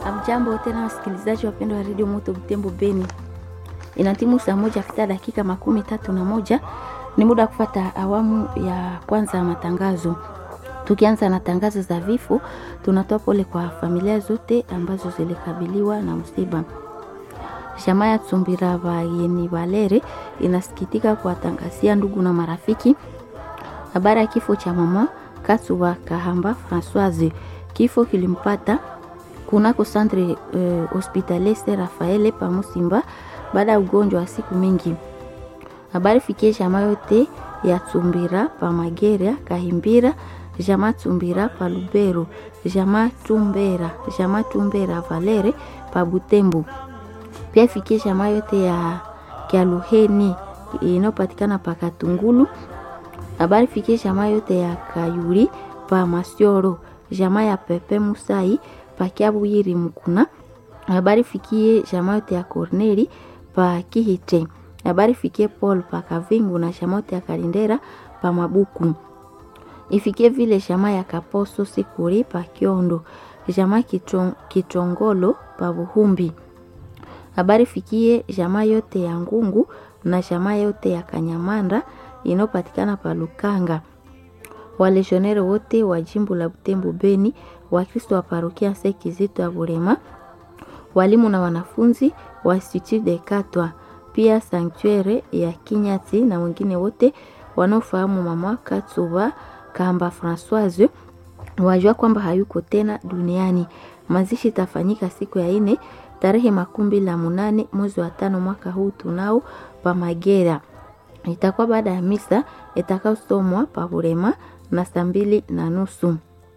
Amjambo tena wasikilizaji wapendwa wa redio Moto Butembo Beni, inatimu saa moja kupita dakika makumi tatu na moja. Ni muda wa kufata awamu ya kwanza ya matangazo. Tukianza na tangazo za vifo, tunatoa pole kwa familia zote ambazo zilikabiliwa na msiba. Jamaa ya Tsumbira Bayeni Valere inasikitika kuwatangazia ndugu na marafiki habari ya kifo cha mama Katsuba Kahamba Françoise. Kifo kilimpata kunako centre uh, hospitalier Saint Raphael pa Musimba baada ya ugonjwa wa siku mingi. Habari fikie jamaa yote ya Tsumbira pa Mageria Kahimbira, jamaa Tsumbira pa Lubero, jamaa Tumbera, jamaa Tumbera Valere pa Butembo. Pia ifikie jamaa yote ya Kialuheni inayopatikana pa Katungulu. Habari fikie jamaa yote ya Kayuri pa Masioro, jamaa ya Pepe Musai pa Kiabuyiri Mukuna. Habari fikie jamaa yote ya Corneli pa Kihite. Habari fikie Paul pa Kavingu na jamaa yote ya Kalindera pa Mabuku. Ifikie vile jamaa ya Kaposo Sikuri pa Kiondo, jamaa Kitong, Kitongolo pa Buhumbi. Habari fikie jamaa yote ya Ngungu na jamaa yote ya Kanyamanda inayopatikana pa Lukanga. Waleshonere wote wa jimbo la Butembo Beni, Wakristo wa parokia Sekizito ya Burema, walimu na wanafunzi wa Institut de Katwa, pia sanktuere ya Kinyati na wengine wote wanaofahamu mama Katsuba Kamba Françoise wajua kwamba hayuko tena duniani. Mazishi itafanyika siku ya ine tarehe makumi la munane mwezi wa tano mwaka huu tunao pa Magera. Itakuwa baada ya misa itakayosomwa pa Burema na saa mbili na nusu.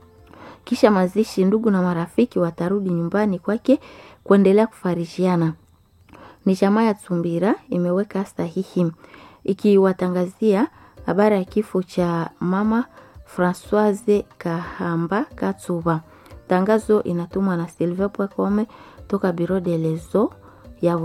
Kisha mazishi, ndugu na marafiki watarudi nyumbani kwake kuendelea kufarishiana. Ni jamaa ya Tsumbira imeweka sahihi ikiwatangazia habari ya kifo cha mama Françoise Kahamba Katsuba. Tangazo inatumwa na Silve Pwakome toka Biro de Lezo ya